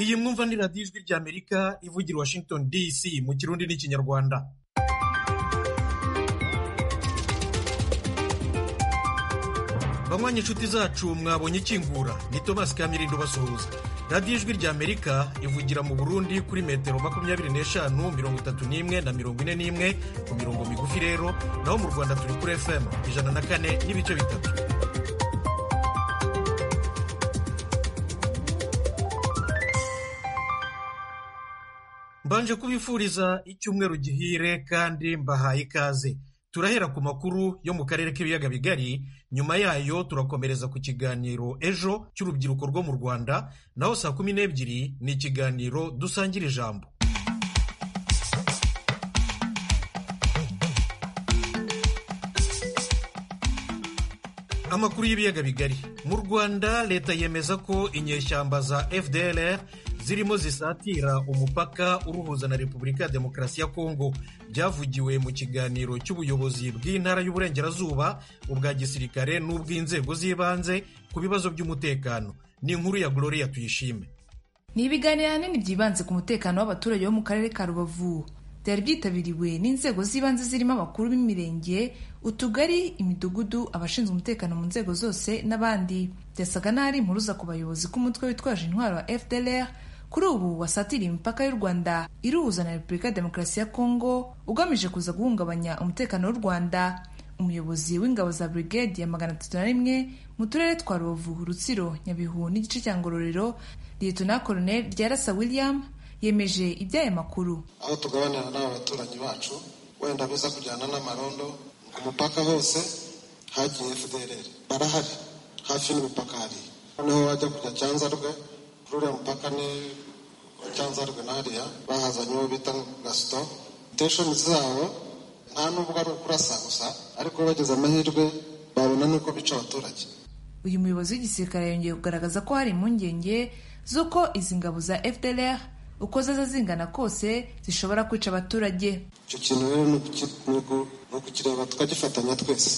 iyi mwumva ni radiyo ijwi ry'amerika ivugira washington dc mu kirundi n'ikinyarwanda banywanyi inshuti zacu mwabonye ikingura ni tomasi kamirindo basuhuza radiyo ijwi ry'amerika ivugira mu burundi kuri metero makumyabiri n'eshanu mirongo itatu n'imwe na mirongo ine n'imwe ku mirongo migufi rero naho mu rwanda turi kuri fm ijana na kane n'ibice bitatu mbanje kubifuriza icyumweru gihire kandi mbahaye ikaze turahera ku makuru yo mu karere k'ibiyaga bigari nyuma yayo turakomereza ku kiganiro ejo cy'urubyiruko rwo mu rwanda naho saa kumi n'ebyiri ni ikiganiro dusangira ijambo amakuru y'ibiyaga bigari mu rwanda leta yemeza ko inyeshyamba za fdr zirimo zisatira umupaka uruhuza na repubulika ya demokarasi ya kongo byavugiwe mu kiganiro cy'ubuyobozi bw'intara y'uburengerazuba ubwa gisirikare n'ubw'inzego z'ibanze ku bibazo by'umutekano ni inkuru ya gloria tuyishime ni ibiganiro binini byibanze ku mutekano w'abaturage bo mu karere ka rubavu byari byitabiriwe n'inzego z'ibanze zirimo abakuru b'imirenge utugari imidugudu abashinzwe umutekano mu nzego zose n'abandi byasaga n'ahari impuruza ku bayobozi k'umutwe witwaje intwaro wa fdr kuri ubu wasatiriye imipaka y'u rwanda iruhuza na repubulika ya demokarasi ya kongo ugamije kuza guhungabanya umutekano w'u rwanda umuyobozi w'ingabo za brigade ya magana atatu na rimwe mu turere twa rubavu rutsiro nyabihu n'igice cya ngororero liyetona koloneli ryarasa william yemeje iby'aya makuru aho tugabanira n'aba baturanyi bacu wenda biza kujyana n'amarondo ku mupaka hose hagiye fdr barahari hafi n'imipaka hariya noneho wajya kujya cyanza rwe kuri uriya mupaka ni cyangwa hariya bahazanye uwo bita gasito sitesheni zabo nta nubwo ari ukurasa gusa ariko bageze amahirwe babona n'uko bica abaturage uyu muyobozi w'igisirikare yongeye kugaragaza ko hari impungenge z'uko izi ngabo za fdr uko zaza zingana kose zishobora kwica abaturage icyo kintu rero ni ukukireba tukagifatanya twese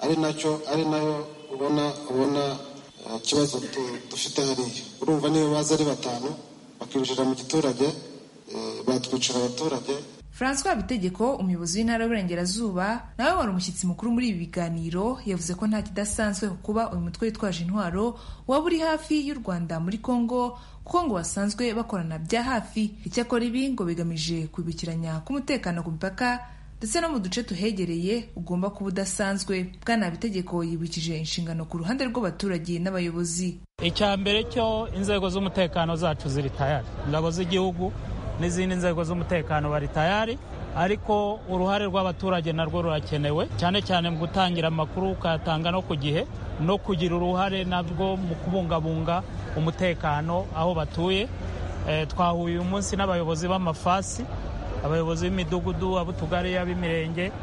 ari nacyo ari nayo ubona ubona ikibazo dufite hariya urumva niyo baza ari batanu bakinjira mu giturage batwicira abaturage francois habitegeko umuyobozi w'intara y'uburengerazuba nawe wari umushyitsi mukuru muri ibi biganiro yavuze ko nta kidasanzwe kuba uyu mutwe witwaje intwaro waba uri hafi y'u rwanda muri congo kuko ngo basanzwe bakorana bya hafi icyakora ibi ngo bigamije kwibukiranya k'umutekano ku mipaka ndetse no mu duce tuhegereye ugomba kuba udasanzwe bwana bitegeko yibukije inshingano ku ruhande rw'abaturage n'abayobozi icya mbere cyo inzego z'umutekano zacu ziri tayari ingabo z'igihugu n'izindi nzego z'umutekano bari tayari ariko uruhare rw'abaturage narwo rurakenewe cyane cyane mu gutangira amakuru ukayatanga no ku gihe no kugira uruhare nabwo mu kubungabunga umutekano aho batuye twahuye uyu munsi n'abayobozi b'amafasi abayobozi b'imidugudu ab'utugari ab'imirenge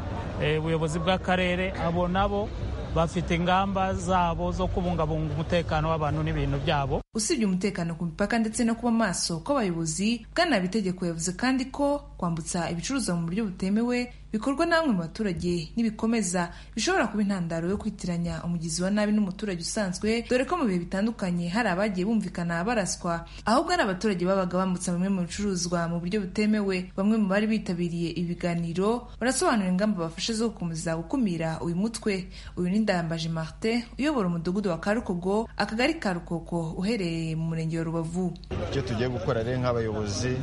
ubuyobozi bw'akarere abo nabo bafite ingamba zabo zo kubungabunga umutekano w'abantu n'ibintu byabo usibye umutekano ku mipaka ndetse no kuba maso kw'abayobozi bwana bitegeko yavuze kandi ko kwambutsa ibicuruzwa mu buryo butemewe bikorwa na bamwe mu baturage n'ibikomeza bishobora kuba intandaro yo kwitiranya umugizi wa nabi n'umuturage usanzwe dore ko mu bihe bitandukanye hari abagiye bumvikana baraswa ahubwo ari abaturage babaga bambutsa bamwe mu bicuruzwa mu buryo butemewe bamwe mu bari bitabiriye ibiganiro barasobanura ingamba bafashe zo gukomeza gukumira uyu mutwe uyu ni Ndayambaje Martin uyobora umudugudu wa Karukogo akagari ka Rukoko uherereye mu murenge wa Rubavu icyo tugiye gukora rero nk'abayobozi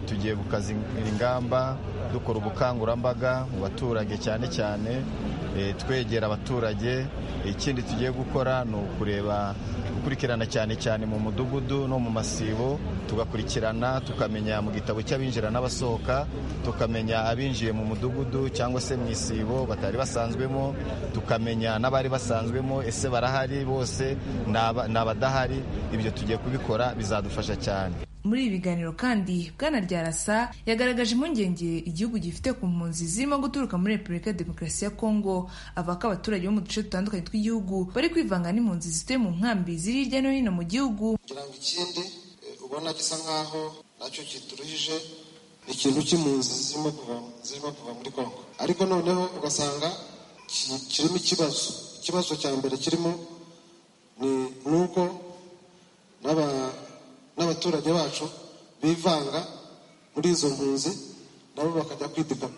tugiye gukazingira ingamba dukora ubukangurambaga mu baturage cyane cyane twegera abaturage ikindi tugiye gukora ni ukureba gukurikirana cyane cyane mu mudugudu no mu masibo tugakurikirana tukamenya mu gitabo cy'abinjira n'abasohoka tukamenya abinjiye mu mudugudu cyangwa se mu isibo batari basanzwemo tukamenya n'abari basanzwemo ese barahari bose ni abadahari ibyo tugiye kubikora bizadufasha cyane muri ibi biganiro kandi bwana ryarasa yagaragaje impungenge igihugu gifite ku mpunzi zirimo guturuka muri repubulika ya demokarasi ya kongo avuga ko abaturage bo mu duce dutandukanye tw'igihugu bari kwivanga n'impunzi zituye mu nkambi ziri hirya no hino mu gihugu kugira ngo ikindi ubona gisa nk'aho nacyo kituruhije ni ikintu cy'impunzi zirimo kuva zirimo kuva muri kongo ariko noneho ugasanga kirimo ikibazo ikibazo cya mbere kirimo ni uko n'aba abaturage bacu bivanga muri izo mpunzi nabo bakajya kwidigama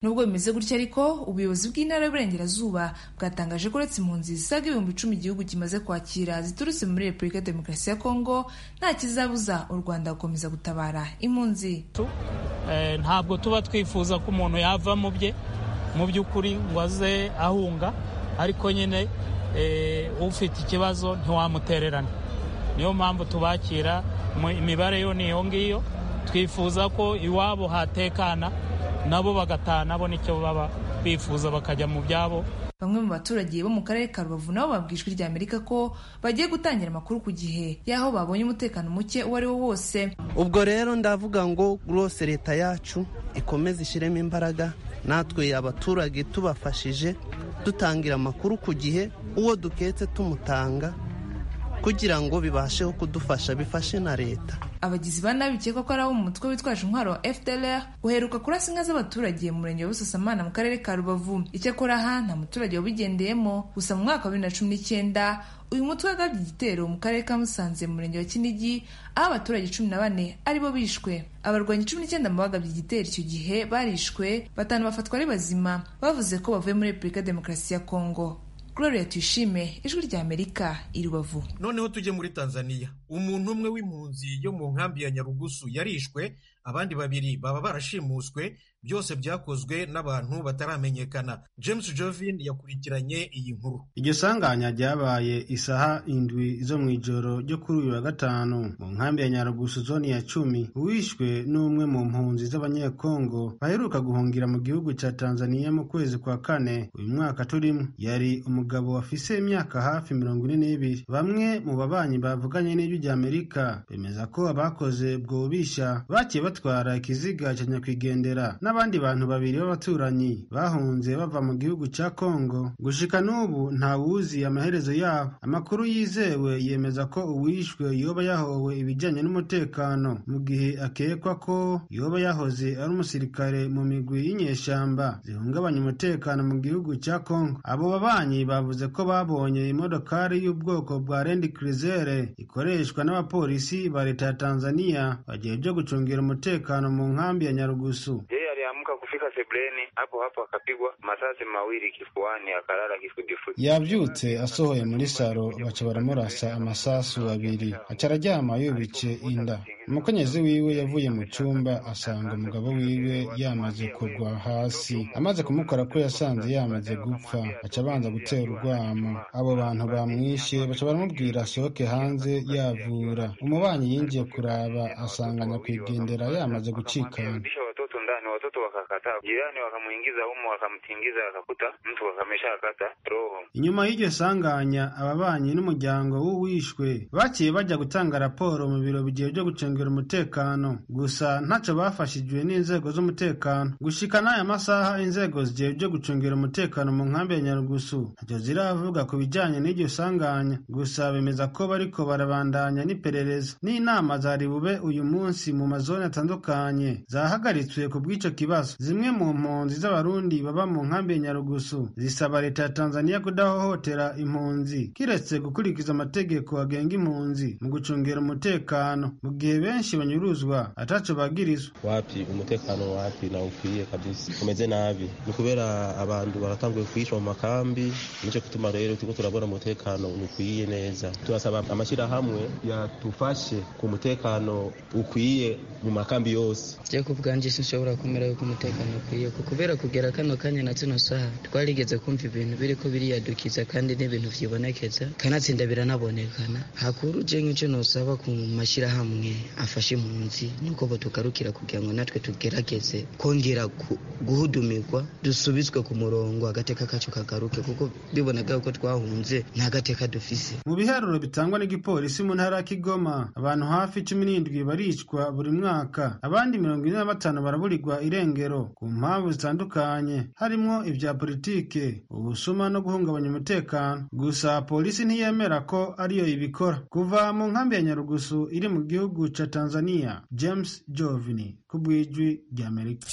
nubwo bimeze gutya ariko ubuyobozi bw'intara y'uburengerazuba bwatangaje ko uretse impunzi zisaga ibihumbi icumi igihugu kimaze kwakira ziturutse muri repubulika ya demokarasi ya kongo nta kizabuza u rwanda gukomeza gutabara impunzi Eh, ntabwo tuba twifuza ko umuntu yava mu bye mu by'ukuri ngo aze ahunga ariko nyine eh, ufite ikibazo ntiwamutererana niyo mpamvu tubakira mu- imibare yo ni iyo ngiyo twifuza ko iwabo hatekana nabo bagataha nabo nicyo baba bifuza bakajya mu byabo bamwe mu baturage bo mu karere ka rubavu nabo babwira ijwi ry'amerika ko bagiye gutangira amakuru ku gihe y'aho babonye umutekano muke uwo ari wo wose ubwo rero ndavuga ngo rwose leta yacu ikomeze ishyiremo imbaraga natwe abaturage tubafashije dutangira amakuru ku gihe uwo duketse tumutanga kugira ngo bibasheho kudufasha bifashe na leta abagizi ba nabi bikekwa ko ari abo mu mutwe witwaje intwaro wa FDLR uheruka kurasa inka z'abaturage mu murenge wa Busasamana mu karere ka Rubavu icyakora aha nta muturage wabigendeyemo gusa mu mwaka wa bibiri na cumi n'icyenda uyu mutwe wagabye igitero mu karere ka Musanze mu murenge wa Kinigi aho abaturage cumi na bane aribo bishwe abarwanyi cumi n'icyenda mu bagabye igitero icyo gihe barishwe batanu bafatwa ari bazima bavuze ko bavuye muri Repubulika ya Demokarasi ya Kongo Gloria Tuyishime ijwi rya Amerika i Rubavu noneho tujye muri tanzania umuntu umwe w'impunzi yo mu nkambi ya nyarugusu yarishwe abandi babiri baba barashimuswe byose byakozwe n'abantu bataramenyekana james jovin yakurikiranye iyi nkuru igisanganya ryabaye isaha indwi zo mu ijoro ryo kuri uyu wa gatanu mu nkambi ya nyarugusu zone ya cumi uwishwe n'umwe mu mpunzi z'abanyekongo baheruka guhungira mu gihugu cya tanzaniya mu kwezi kwa kane uyu mwaka turimo yari umugabo wafise imyaka hafi mirongo ine n'ibiri bamwe mu babanyi bavuganye n'ijwi rya amerika bemeza ko abakoze ubwo bubisha bagiye batwara ikiziga cya nyakwigendera n'abandi bantu babiri b'abaturanyi bahunze bava mu gihugu cya kongo gushika n'ubu ntawuzi amaherezo yabo amakuru yizewe yemeza ko uwishwe yoba yahowe ibijyanye n'umutekano mu gihe akekwa ko yoba yahoze ari umusirikare mu migwi y'inyeshyamba zihungabanya umutekano mu gihugu cya kongo abo babanyi bavuze ko babonye imodokari y'ubwoko bwa rendi kirizere ikoreshwa n'abapolisi ba leta ya tanzania bagiye byo gucungira umutekano mu nkambi ya nyarugusu Yeye aliamka kufika sebleni hapo hapo, akapigwa masasi mawili kifuani, akalala kifudifudi. yabyutse asohoye muri saro baca baramurasa amasasu abiri aca araryama yubitse inda umukenyezi wiwe yavuye mu cyumba asanga umugabo wiwe yamaze kugwa hasi amaze kumukora ko yasanze yamaze gupfa aca abanza gutera urwamo abo bantu bamwishe baca baramubwira asohoke hanze yavura umubanyi yinjiye kuraba asanga nyakwigendera yamaze gucikana Akarudisha watoto ndani, watoto wakakataa. Jirani wakamuingiza humo, wakamtingiza, akakuta mtu akameshakata roho. inyuma y'iryo sanganya ababanyi n'umuryango w'uwishwe baciye bajya gutanga raporo mu biro bigiye byo gucungira umutekano gusa ntacyo bafashijwe n'inzego z'umutekano gushika n'aya masaha inzego zigiye byo gucungira umutekano mu nkambi ya nyarugusu ntacyo ziravuga ku bijyanye n'iryo sanganya gusa bemeza ko bariko barabandanya n'iperereza n'inama zari bube uyu munsi mu mazone atandukanye zahagaritswe ku bw'ico kibazo zimwe mu mpunzi z'abarundi baba mu nkambi ya nyarugusu zisaba leta ya tanzaniya kudahohotera impunzi kiretse gukurikiza amategeko agenga impunzi mu gucungera umutekano mu gihe benshi banyuruzwa ataco bagirizwa wapi umutekano wapi na ukwiye kabisa umeze nabi ni kubera abantu baratanguye kuhisha mu makambi nico gituma rero turiko turabona umutekano ukwiye neza turasaba amashyirahamwe yatufashe ku mutekano ukwiye mu makambi yose je ku bwanje sinshobora kumera yuko umutekano ukwiye ku- kubera kugera kano kanya na zino saha twarigeze kumva ibintu biriko biriyadukiza kandi n'ibintu vyibonekeza kanatsinda biranabonekana hakuru je nk'ico nosaba ku mashirahamwe afashe impunzi nuko botugarukira kugira ngo natwe tugerageze kongera ku- guhudumirwa dusubizwe ku murongo agateka kacu kagaruke kuko biboneka yuko twahunze nta gateka dufise mu biharuro bitangwa n'igipolisi mu ntara ya kigoma abantu hafi cumi n'indwi baricwa buri mwaka abandi mirongo ine na batanu baraburirwa irengero ku mpamvu zitandukanye harimo ibya politike ubusuma no guhungabanya umutekano gusa polisi ntiyemera ko ariyo ibikora kuva mu nkambi ya nyarugusu iri mu gihugu ca tanzania james jovini ku bw'ijwi ry'amerika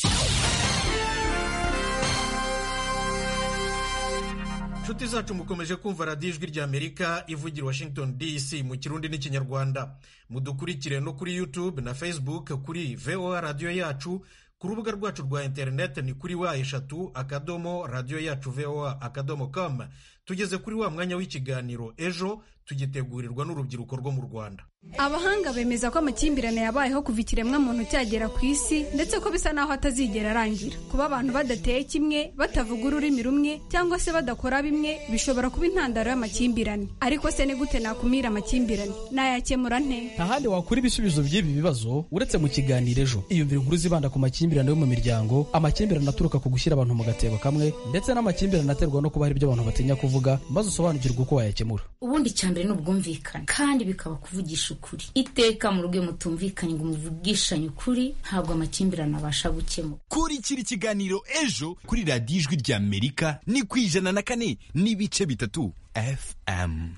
nshuti zacu mukomeje kumva radiyo ijwi ry'amerika ivugira washington dc mu kirundi n'ikinyarwanda mudukurikire no kuri youtube na facebook kuri voa radiyo yacu ku rubuga rwacu rwa interineti ni kuri wa eshatu akadomo radiyo yacu voa akadomo com tugeze kuri wa mwanya w'ikiganiro ejo tugitegurirwa n'urubyiruko rwo mu rwanda abahanga bemeza ko amakimbirane yabayeho kuva ikiremwamuntu cyagera ku isi ndetse ko bisa n'aho atazigera arangira kuba abantu badateye kimwe batavuga ururimi rumwe cyangwa se badakora bimwe bishobora kuba intandaro y'amakimbirane ariko se ni gute nakumira amakimbirane nayakemura nte nta handi wakura ibisubizo by'ibi bibazo uretse mu kiganiro ejo iyumvira inkuru zibanda ku makimbirane yo mu miryango amakimbirane aturuka ku gushyira abantu mu gatebo kamwe ndetse n'amakimbirane aterwa no kuba hari ibyo abantu batinya kuvuga maze usobanukirwe uko wayakemura ubundi cyambere ni ubwumvikane kandi bikaba kuvugisha ukuri iteka mu rugo mutumvikanye ngo muvugishanye ukuri ntabwo amakimbirane abasha gukemura kurikira ikiganiro ejo kuri radiyo ijwi rya amerika ni ku ijana na kane n'ibice bitatu fm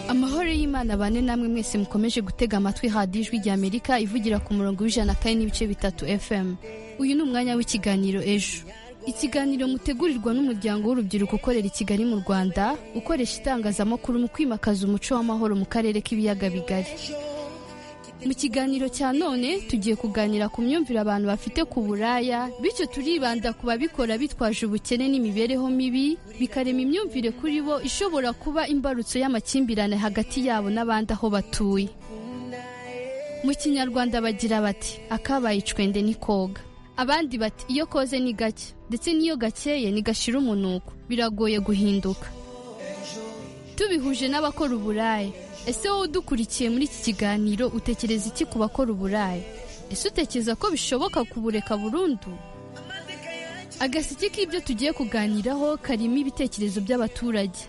amahoro y'imana bane namwe mwese mukomeje gutega amatwi hadiyo ijwi rya amerika ivugira ku murongo w'ijana na kane n'ibice bitatu fm uyu ni umwanya w'ikiganiro ejo ikiganiro mutegurirwa n'umuryango w'urubyiruko ukorera i kigali mu rwanda ukoresha itangazamakuru mu kwimakaza umuco w'amahoro mu karere k'ibiyaga bigari mu kiganiro cya none tugiye kuganira ku myumvire abantu bafite ku buraya bityo turibanda ku babikora bitwaje ubukene n'imibereho mibi bikarema imyumvire kuri bo ishobora kuba imbarutso y'amakimbirane hagati yabo n'abandi aho batuye mu kinyarwanda bagira bati akabaye icwende ni koga abandi bati iyo koze ni gake ndetse n'iyo gakeye ni gashira umunuko biragoye guhinduka tubihuje n'abakora uburaya ese wowe udukurikiye muri iki kiganiro utekereza iki ku bakora uburaya ese utekereza ko bishoboka kubureka burundu agaseke k'ibyo tugiye kuganiraho karimo ibitekerezo by'abaturage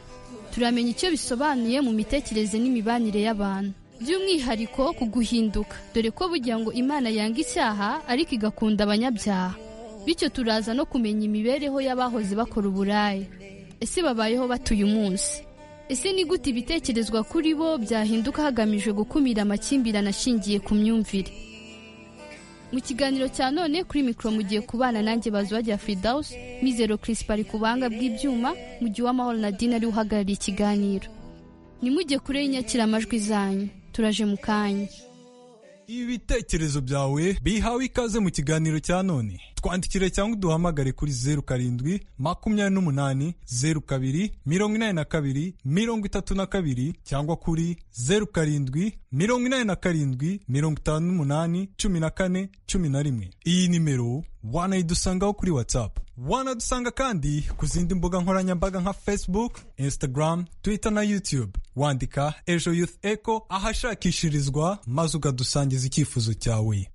turamenya icyo bisobanuye mu mitekerereze n'imibanire y'abantu by'umwihariko ku guhinduka dore ko bugira ngo imana yanga icyaha ariko igakunda abanyabyaha bityo turaza no kumenya imibereho y'abahoze bakora uburaya ese babayeho batuye umunsi ese ni gute ibitekerezwa kuri bo byahinduka hagamijwe gukumira amakimbirane ashingiye ku myumvire mu kiganiro cya none kuri mikoro mugiye kubana nanjye bazwajya fridawusi mizero kirisipa ari ku buhanga bw'ibyuma mu gihe uw'amahoro na dina ari uhagarariye ikiganiro nimujye kure y'inyakiramajwi zanyu turaje mu kanya ibitekerezo byawe bihawe ikaze mu kiganiro cya none twandikire cyangwa uduhamagare kuri zeru karindwi makumyabiri n'umunani zeru kabiri mirongo inani na kabiri mirongo itatu na kabiri cyangwa kuri zeru karindwi mirongo inani na karindwi mirongo itanu n'umunani cumi na kane cumi na rimwe iyi nimero wanayidusangaho kuri watsapu wanadusanga kandi ku zindi mbuga nkoranyambaga nka facebook instagram twitter na youtube wandika ejo youth echo ahashakishirizwa maze ukadusangiza icyifuzo cyawe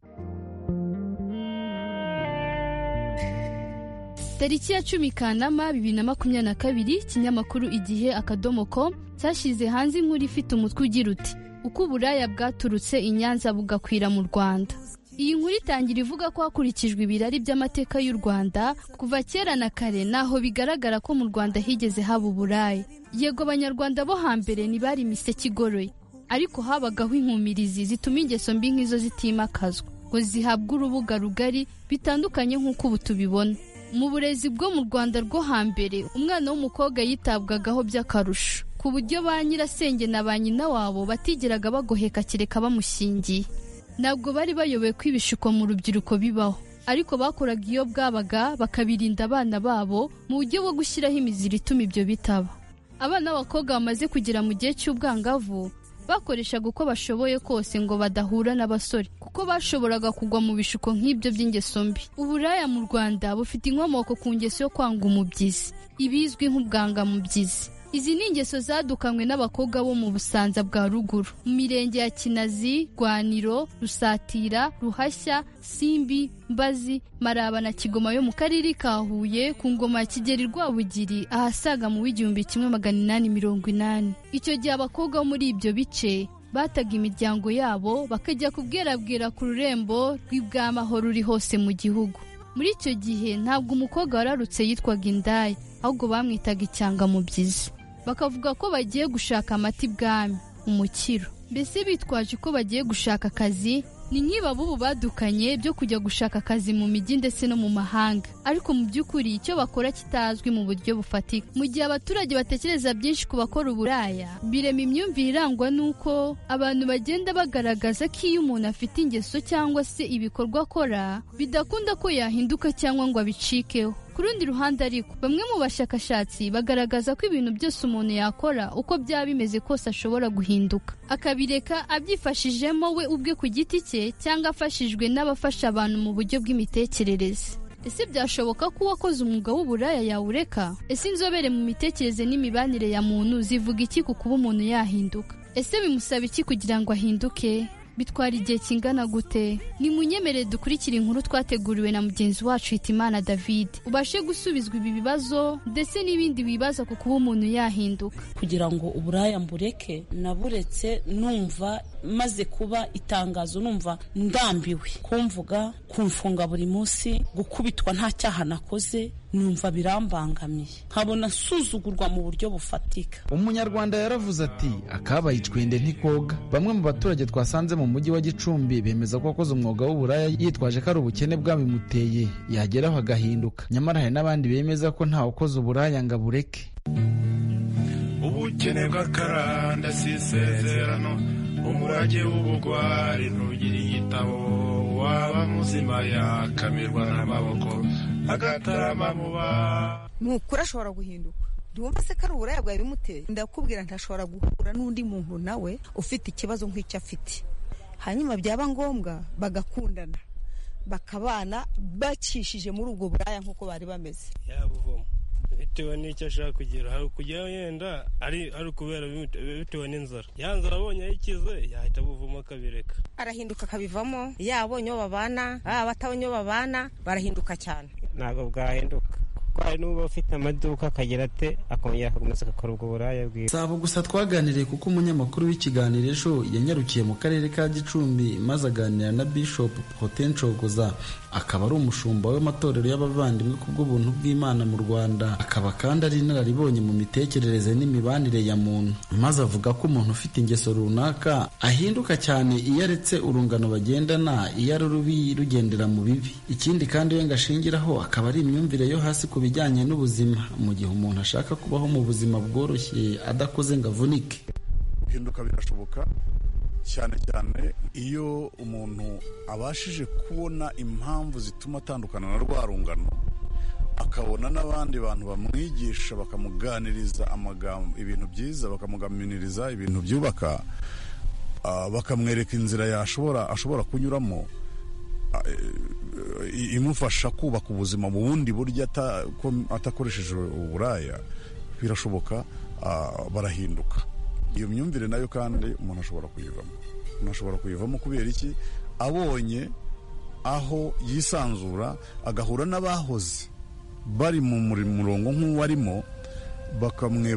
tariki ya cumi kanama bibiri na makumyabiri na kabiri ikinyamakuru igihe akadomo ko cyashyize hanze inkuru ifite umutwe ugira uti uko uburaya bwaturutse i nyanza bugakwira mu rwanda iyi nkuru itangira ivuga ko hakurikijwe ibirari by'amateka y'u rwanda kuva kera na kare naho bigaragara ko mu rwanda higeze haba uburaya yego abanyarwanda bo hambere ntibari imiseke igoroye ariko habagaho inkumirizi zituma ingeso mbi nk'izo zitimakazwa ngo zihabwe urubuga rugari bitandukanye nk'uko ubu tubibona mu burezi bwo mu rwanda rwo hambere umwana w'umukobwa yitabwagaho by'akarusho ku buryo ba nyirasenge na ba nyina wabo batigeraga bagoheka kereka bamushingiye ntabwo bari bayoboye ko ibishuko mu rubyiruko bibaho ariko bakoraga iyo bwabaga bakabirinda abana babo mu buryo bwo gushyiraho imiziri ituma ibyo bitaba abana b'abakobwa bamaze kugera mu gihe cy'ubwangavu bakoreshaga uko bashoboye kose ngo badahura n'abasore kuko bashoboraga kugwa mu bishuko nk'ibyo by'ingeso mbi uburaya mu rwanda bufite inkomoko ku ngeso yo kwanga umubyizi ibizwi nk'ubwangamubyizi izi ni ingeso zadukanywe n'abakobwa bo mu busanza bwa ruguru mu mirenge ya kinazi rwaniro rusatira ruhashya simbi mbazi maraba na kigoma yo mu karere ka huye ku ngoma ya kigeri rwabugiri ahasaga mu w'igihumbi kimwe magana inani mirongo inani icyo gihe abakobwa bo muri ibyo bice bataga imiryango yabo bakajya kubwerabwera ku rurembo rw'ibwamahoro ruri hose mu gihugu muri icyo gihe ntabwo umukobwa wararutse yitwaga indaya ahubwo bamwitaga icyangamubyizi bakavuga ko bagiye gushaka amata ibwami umukiro mbese bitwaje ko bagiye gushaka akazi ni nk'iba b'ubu badukanye byo kujya gushaka akazi mu mijyi ndetse no mu mahanga ariko mu by'ukuri icyo bakora kitazwi mu buryo bufatika mu gihe abaturage batekereza byinshi ku bakora uburaya birema imyumvire irangwa n'uko abantu bagenda bagaragaza ko iyo umuntu afite ingeso cyangwa se ibikorwa akora bidakunda ko yahinduka cyangwa ngo abicikeho ku rundi ruhande ariko bamwe mu bashakashatsi bagaragaza ko ibintu byose umuntu yakora uko byaba bimeze kose ashobora guhinduka akabireka abyifashijemo we ubwe ku giti cye cyangwa afashijwe n'abafasha abantu mu buryo bw'imitekerereze ese byashoboka ko uwakoze umwuga w'uburaya yawureka ese inzobere mu mitekerereze n'imibanire ya muntu zivuga iki ku kuba umuntu yahinduka ese bimusaba iki kugira ngo ahinduke bitwara igihe kingana gute ni munyemere dukurikira inkuru twateguriwe na mugenzi wacu hitimana david ubashe gusubizwa ibi bibazo ndetse n'ibindi bibaza ku kuba umuntu yahinduka kugira ngo uburaya mbureke naburetse numva maze kuba itangazo numva ndambiwe kumvuga kumfunga buri munsi gukubitwa nta cyaha nakoze numva birambangamiye nkabona nsuzugurwa mu buryo bufatika umunyarwanda yaravuze ati akabaye icwende ntikoga bamwe mu baturage twasanze mu mujyi wa gicumbi bemeza ko akoze umwuga w'uburaya yitwaje ko ari ubukene bwabimuteye yageraho agahinduka nyamara hari n'abandi bemeza ko ntawe ukoze uburaya ngo abureke ubukene bw'akaranda si isezerano umurage w'ubugwari ntugire igitabo waba muzima yakamirwa n'amaboko agatarama mu ba ni ukuri ashobora guhinduka ntiwumva se ko ari uburaya bwawe bimuteye ndakubwira ntashobora guhura n'undi muntu nawe ufite ikibazo nk'icyo afite hanyuma byaba ngombwa bagakundana bakabana bacishije muri ubwo buraya nk'uko bari bameze bitewe n'icyo ashaka kugeraho kujyaho yenda ari ukubera bitewe n'inzara ya nzara abonye ayikize yahita abuvamo akabireka arahinduka akabivamo yabonye uwo babana baba batabonye uwo babana barahinduka cyane ntabwo bwahinduka hari n'uba ufite amaduka akagira ate akongera akakomeza agakora ubwo buraya bwiwe si abo gusa twaganiriye kuko umunyamakuru w'ikiganiro ejo yanyarukiye mu karere ka gicumbi maze aganira na bishop potencogoza akaba ari umushumba w'amatorero y'abavandimwe ku bw'ubuntu bw'imana mu rwanda akaba kandi ari inararibonye mu mitekerereze n'imibanire ya muntu maze avuga ko umuntu ufite ingeso runaka ahinduka cyane iyo aretse urungano bagendana iyo ari rubi rugendera mu bibi ikindi kandi we ngashingiraho akaba ari imyumvire yo hasi ku bijyanye n'ubuzima mu gihe umuntu ashaka kubaho mu buzima bworoshye adakoze ngo avunike guhinduka birashoboka cyane cyane iyo umuntu abashije kubona impamvu zituma atandukana na rwa rungano akabona n'abandi bantu bamwigisha bakamuganiriza amagambo ibintu byiza bakamugaminiriza ibintu byubaka bakamwereka inzira yashobora ashobora kunyuramo imufasha kubaka ubuzima mu bundi buryo atakoresheje uburaya birashoboka barahinduka iyo myumvire nayo kandi umuntu ashobora kuyivamo umuntu ashobora kuyivamo kubera iki abonye aho yisanzura agahura n'abahoze bari mu murongo nk'uwarimo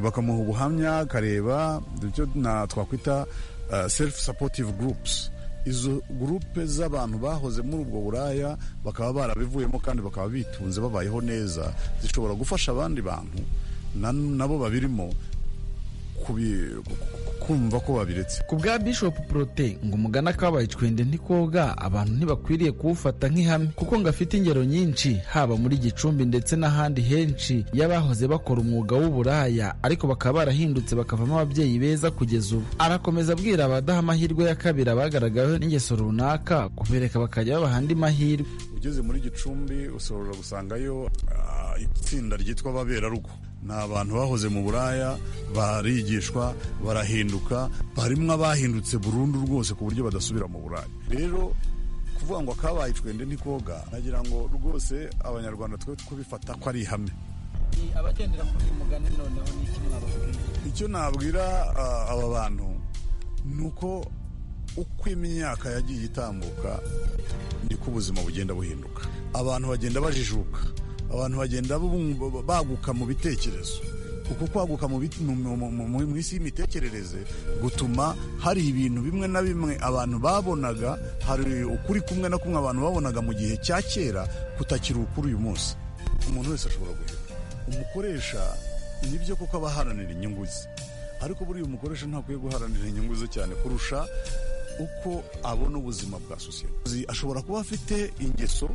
bakamuha ubuhamya akareba ibyo twakwita selifu sapotive gurupusi izo gurupe z'abantu bahoze muri ubwo buraya bakaba barabivuyemo kandi bakaba bitunze babayeho neza zishobora gufasha abandi bantu nabo babirimo kumva ko babiretse ku bwa bishop prote ngo umugana kabaye icwende ntikoga abantu ntibakwiriye kuwufata nk'ihame kuko ngo afite ingero nyinshi haba muri gicumbi ndetse n'ahandi henshi y'abahoze bakora umwuga w'uburaya ariko bakaba barahindutse bakavamo ababyeyi beza kugeza ubu arakomeza abwira abadaha amahirwe ya kabiri abagaragaweho n'ingeso runaka kubereka bakajya babaha andi mahirwe ugeze muri gicumbi ushobora gusangayo itsinda ryitwa ababerarugo ni abantu bahoze mu buraya barigishwa barahinduka barimo abahindutse burundu rwose ku buryo badasubira mu buraya rero kuvuga ngo akabaye icwende ntikoga nagira ngo rwose abanyarwanda twe kubifata ko ari ihame abagendera kuri uyu mugani noneho ni iki mwababwira icyo nabwira aba bantu ni uko uko imyaka yagiye itambuka niko ubuzima bugenda buhinduka abantu bagenda bajijuka abantu bagenda baguka mu bitekerezo kuko kwaguka mu biti- mu- mu- mu- mu- mu isi y'imitekerereze gutuma hari ibintu bimwe na bimwe abantu babonaga hari ukuri kumwe na kumwe abantu babonaga mu gihe cya kera kutakiri ukuri uyu munsi umuntu wese ashobora guhita umukoresha nibyo kuko aba aharanira inyungu ze ariko buriya umukoresha ntakwiye guharanira inyungu ze cyane kurusha uko abona ubuzima bwa sosiyete ashobora kuba afite ingeso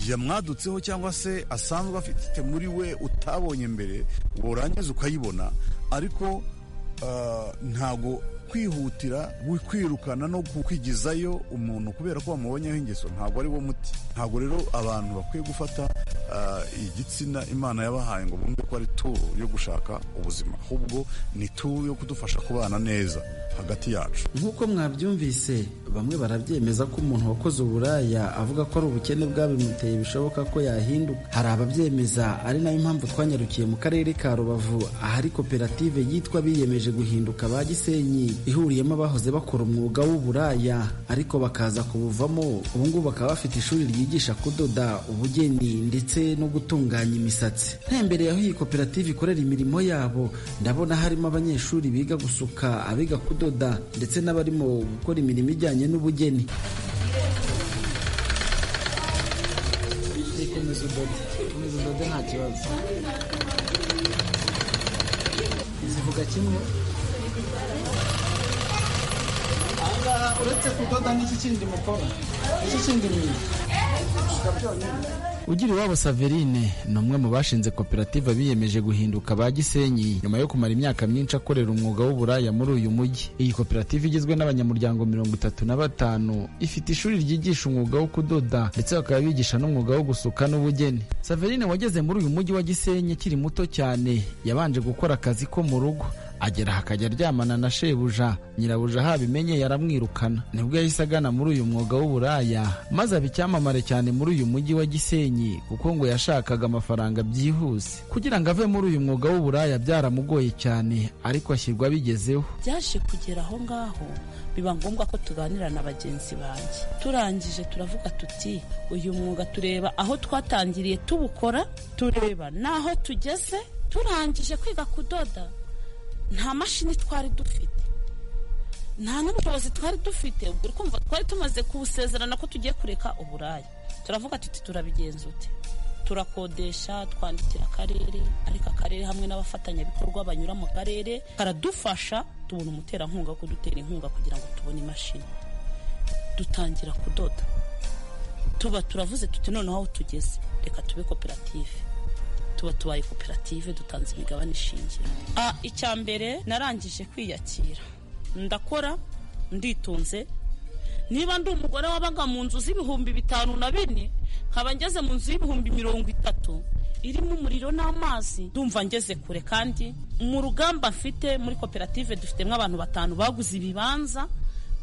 yamwadutseho cyangwa se asanzwe afite muri we utabonye mbere warangiza ukayibona ariko ah, ntago kwihutira gu- kwirukana no ku- kwigizayo umuntu kubera ko wamubonyeho ingeso ntabwo ari wo muti ntabwo rero abantu bakwiye gufata ah, igitsina imana yabahaye ngo bumve ko ari turu yo gushaka ubuzima ahubwo ni turu yo kudufasha kubana neza hagati yacu nk'uko mwabyumvise bamwe barabyemeza ko umuntu wakoze uburaya avuga ko ari ubukene bwabimuteye bishoboka ko yahinduka hari ababyemeza ari nayo mpamvu twanyarukiye mu karere ka rubavu ahari koperative yitwa biyemeje guhinduka ba gisenyi ihuriyemo abahoze bakora umwuga w'uburaya ariko bakaza kubuvamo ubu ngubu bakaba bafite ishuri ryigisha kudoda ubugeni ndetse no gutunganya imisatsi ntembereye aho iyi koperative ikorera imirimo yabo ndabona harimo abanyeshuri biga gusuka abiga kudoda ndetse n'abarimo gukora imirimo ijyanye n'ubugeni komeza udode komeza udode nta kibazo zivuga kimwe uretse kudoda n'iki kindi mukora n'iki kindi mwiga Ugira iwabo Saverine ni umwe mu bashinze koperative biyemeje guhinduka ba Gisenyi nyuma yo kumara imyaka myinshi akorera umwuga w'uburaya muri uyu mujyi. Iyi koperative igizwe n'abanyamuryango mirongo itatu na batanu ifite ishuri ryigisha umwuga wo kudoda ndetse bakaba bigisha n'umwuga wo gusuka n'ubugeni. Saverine wageze muri uyu mujyi wa Gisenyi akiri muto cyane yabanje gukora akazi ko mu rugo agera aha akajya aryamana na shebuja nyirabuja habimenye yaramwirukana nibwo yahise agana muri uyu mwuga w'uburaya maze aba icyamamare cyane muri uyu mujyi wa gisenyi kuko ngo yashakaga amafaranga byihuse kugira ngo ave muri uyu mwuga w'uburaya byaramugoye cyane ariko ashyirwa abigezeho byaje kugera aho ngaho biba ngombwa ko tuganira na bagenzi banjye turangije turavuga tuti uyu mwuga tureba aho twatangiriye tubukora tureba n'aho tugeze turangije kwiga kudoda nta mashini twari dufite nta n'ubushobozi twari dufite ubwo uri kumva twari tumaze kubusezerana ko tugiye kureka uburaya turavuga tuti turabigenza ute turakodesha twandikira akarere ariko akarere hamwe n'abafatanyabikorwa banyura mu karere karadufasha tubona umuterankunga wo kudutera inkunga kugira ngo tubone imashini dutangira kudoda tuba turavuze tuti noneho aho tugeze reka tube koperative tuba tubaye koperative dutanze imigabane ishingiro Ah, icya mbere narangije kwiyakira ndakora nditunze niba ndi umugore wabaga mu nzu z'ibihumbi bitanu na bine nkaba ngeze mu nzu y'ibihumbi mirongo itatu irimo umuriro n'amazi ndumva ngeze kure kandi mu rugamba mfite muri koperative dufitemo abantu batanu baguze ibibanza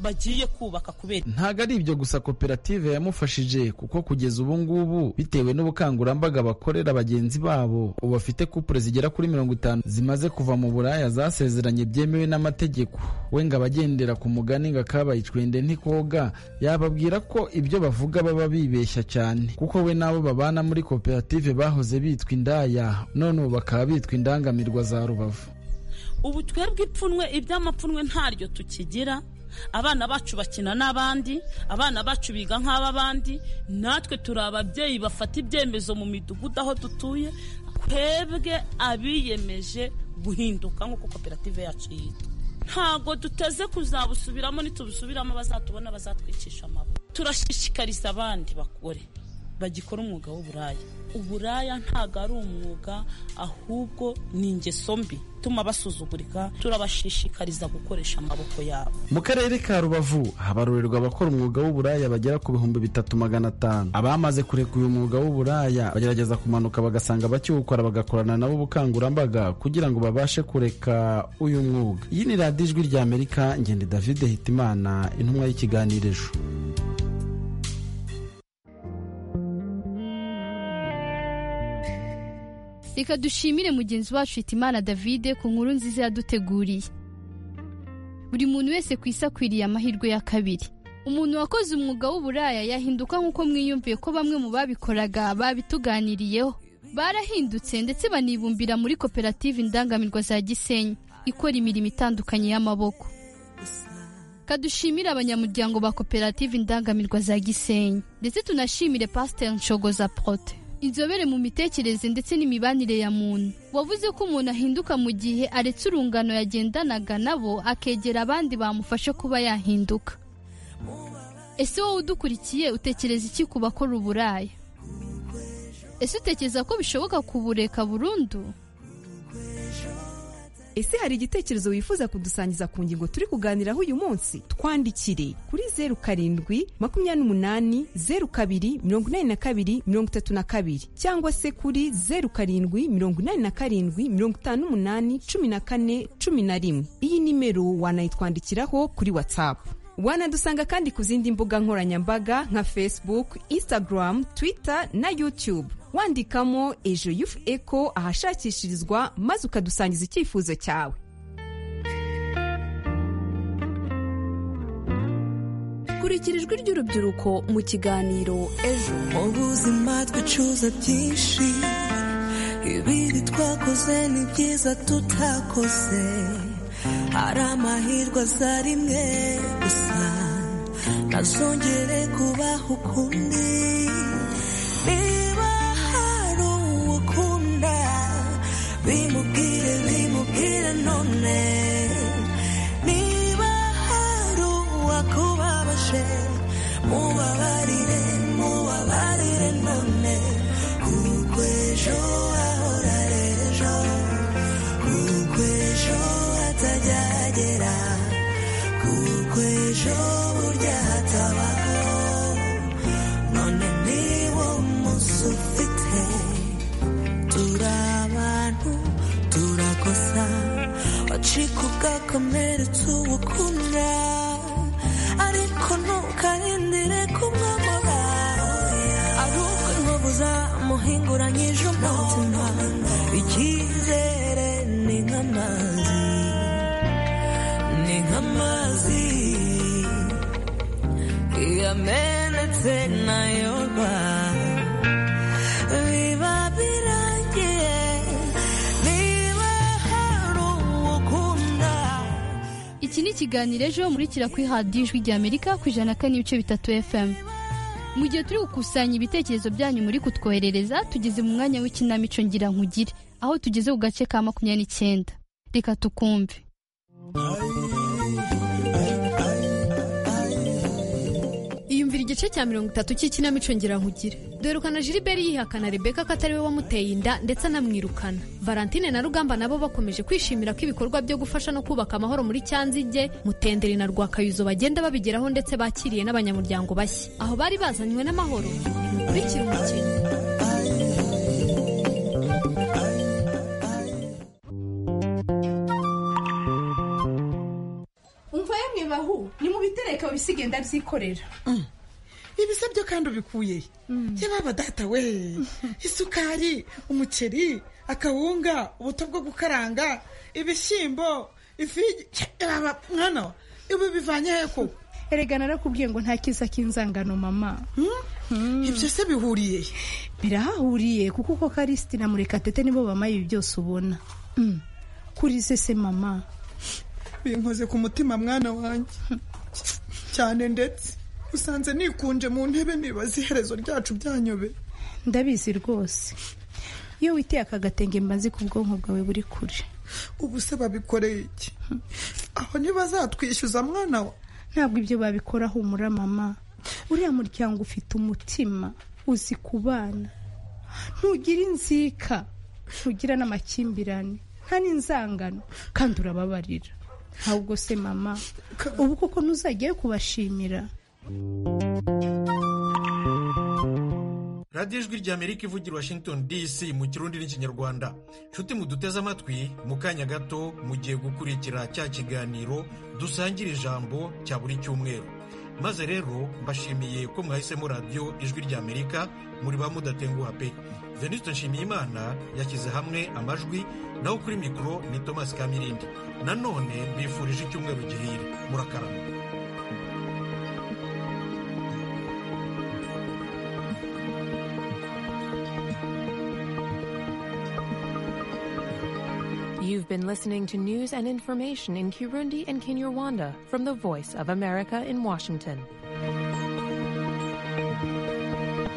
bagiye kubaka kubera ntabwo ari ibyo gusa koperative yamufashije kuko kugeza ubu ngubu bitewe n'ubukangurambaga bakorera bagenzi babo ubu bafite kupure zigera kuri mirongo itanu zimaze kuva mu buraya zasezeranye byemewe n'amategeko we ngo abagendera ku mugani ngo akabaye icwende ntikoga yababwira ko ibyo bavuga baba bibeshya cyane kuko we n'abo babana muri koperative bahoze bitwa indaya none ubu bakaba bitwa indangamirwa za rubavu ubu twebwe ipfunwe iby'amapfunwe ntaryo tukigira abana bacu bakina n'abandi abana bacu biga nk'ab'abandi natwe turi ababyeyi bafata ibyemezo mu midugudu aho dutuye twebwe abiyemeje guhinduka nk'uko koperative yacu yitwa ntabwo duteze kuzabusubiramo nitubusubiramo bazatubona bazatwicisha amaboko turashishikariza abandi bagore bagikora umwuga w'uburaya uburaya ntabwo ari umwuga ahubwo ni ingeso mbi tuma basuzugurika turabashishikariza gukoresha amaboko yabo mu karere ka rubavu habarurerwa abakora umwuga w'uburaya bagera ku bihumbi bitatu magana atanu abamaze kureka uyu mwuga w'uburaya bagerageza kumanuka bagasanga bakiwukora bagakorana nabo ubukangurambaga kugira ngo babashe kureka uyu mwuga iyi ni radiyo ijwi ry'amerika ngende david hitimana intumwa y'ikiganiro ejo reka dushimire mugenzi wacu hitimana davide ku nkuru nziza yaduteguriye buri muntu wese ku isi akwiriye amahirwe ya kabiri umuntu wakoze umwuga w'uburaya yahinduka nk'uko mwiyumviye ko bamwe mu babikoraga babituganiriyeho barahindutse ndetse banibumbira muri koperative indangamirwa za gisenyi ikora imirimo itandukanye y'amaboko kadushimire abanyamuryango ba koperative indangamirwa za gisenyi ndetse tunashimire pasiteri nshogoza prote inzobere mu mitekerereze ndetse n'imibanire ya muntu wavuze ko umuntu ahinduka mu gihe aretse urungano yagendanaga nabo akegera abandi bamufasha kuba yahinduka ese wowe udukurikiye utekereza iki ku bakora uburaya ese utekereza ko bishoboka kubureka burundu ese hari igitekerezo wifuza kudusangiza ku ngingo turi kuganiraho uyu munsi twandikire kuri zeru karindwi makumyabiri n'umunani zeru kabiri mirongo inani na kabiri mirongo itatu na kabiri cyangwa se kuri zeru karindwi mirongo inani na karindwi mirongo itanu n'umunani cumi na kane cumi na rimwe iyi nimero wanayitwandikiraho kuri watsapu wanadusanga kandi ku zindi mbuga nkoranyambaga nka facebook instagram twitter na youtube wandikamo ejo yufu eko ahashakishirizwa maze ukadusangiza icyifuzo cyawe kurikira ijwi ry'urubyiruko mu kiganiro ejo mu buzima twicuza byinshi ibiri twakoze ni byiza tutakoze hari amahirwe aza rimwe gusa ntazongere kubaho ukundi niba hari uwo ukunda bimubwire bimubwire none niba hari uwakubabaje mubabarire mubabarire none kuko ejo ahora ejo kuko ejo atajyagera kuko ejo burya hatabaho none niwo munsi ufite turi abantu turakosa wacika ugakomeretsa uwo ukunda ariko ntukarindire kumwamura ahubwo ntubuza muhinguranye ejo umutima icyizere ni nk'amazi ni nk'amazi iyo amenetse nayorwa biba birangiye niba hari uwo ukunda iki ni ikiganiro ejo murikira kuri radiyo ijwi rya amerika ku ijana na kane n'ibice bitatu fm mu gihe turi gukusanya ibitekerezo byanyu muri kutwoherereza tugeze mu mwanya w'ikinamico ngira nkugire aho tugeze ku gace ka makumyabiri n'icyenda reka tukumve iyumvira igice cya mirongo itatu cy'ikinamico nkugire dorukana Gilbert yihakana rebeka ko atari we wamuteye inda ndetse anamwirukana valentine na rugamba nabo bakomeje kwishimira ko ibikorwa byo gufasha no kubaka amahoro muri cyanzige mutenderi na rwakayuzo bagenda babigeraho ndetse bakiriye n'abanyamuryango bashya aho bari bazanywe n'amahoro kurikira umukino umva yemwe bahu ni mu bitereka babisigaye ndabyikorera ibisa byo kandi ubikuye he yababa data we isukari umuceri akawunga ubuto bwo gukaranga ibishyimbo ifi y'igi- yababa mwana wa, ibi bivanye he koko erega narakubwiye ngo nta kiza k'inzangano mama ibyo se bihuriye he birahahuriye kuko uko karisiti na murekatete nibo bamaye ibi byose ubona Mm. kuri se se mama binkoze ku mutima mwana wanjye cyane ndetse usanze nikunje mu ntebe nibaza iherezo ryacu byanyobe ndabizi rwose iyo witeye aka gatenge mba nzi ko ubwonko bwawe buri kure ubu se babikoreye iki aho ntibazatwishyuza mwana wa ntabwo ibyo babikora humura mama uriya muryango ufite umutima uzi kubana ntugira inzika ntugira n'amakimbirane nta n'inzangano kandi urababarira ahubwo se mama ubu koko ntuzajyayo kubashimira radiyo ijwi rya amerika ivugira i washington dc mu kirundi n'ikinyarwanda nshuti muduteze amatwi mu kanya gato mugiye gukurikira cya kiganiro dusangira ijambo cya buri cyumweru maze rero mbashimiye ko mwahisemo radiyo ijwi rya amerika muri ba mudatenguha pe venuste nshimiyimana yashyize hamwe amajwi naho kuri mikoro ni thomas kamirindi nanone bifurije icyumweru gihire murakarama You've been listening to news and information in Kirundi and Kinyarwanda from the Voice of America in Washington.